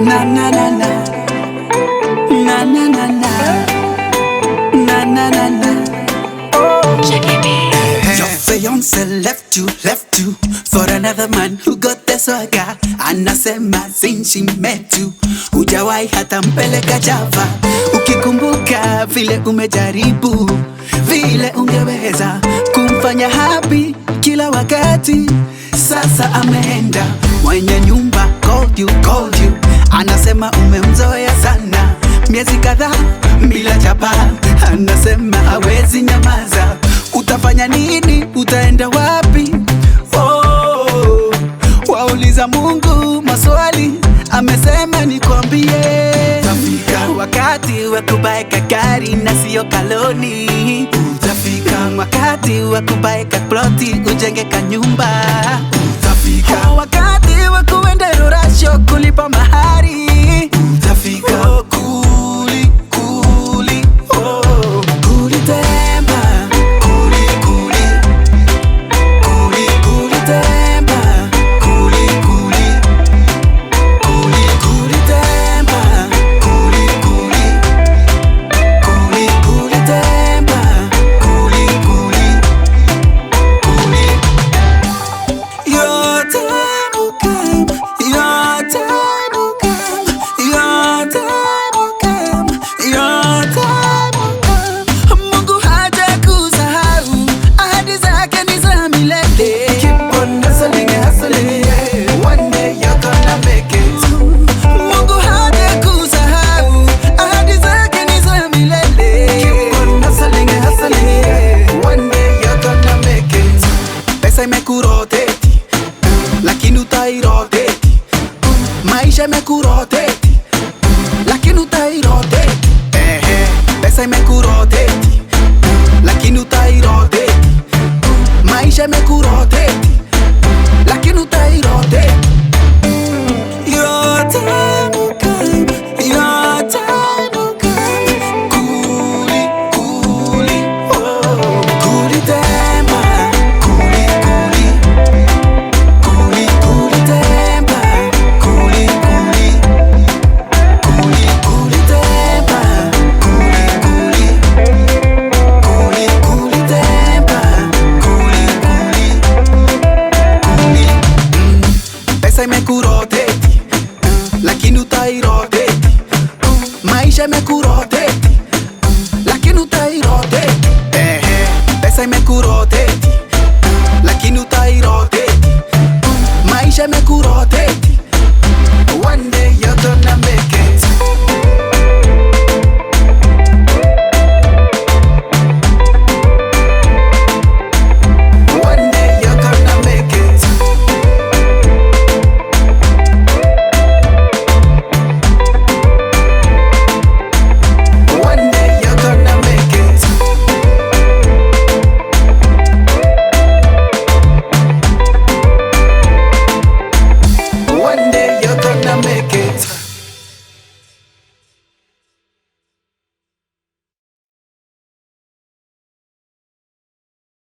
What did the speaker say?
na na na na na na na na na na na na Your fiance left you, left you for another man who got the swagger. Anasema since she met you, hujawahi hata mpeleka Java. Ukikumbuka vile umejaribu, vile ungeweza kumfanya happy kila wakati, sasa ameenda. Mwenye nyumba called you, called you, anasema umemzoea sana, miezi kadhaa bila chapa, anasema hawezi nyamaza Utafanya nini? Utaenda wapi? Oh, wauliza Mungu maswali, amesema nikwambie, utafika wakati wa kubaeka gari na sio kaloni. Utafika wakati wa kubaeka ploti ujenge kanyumba.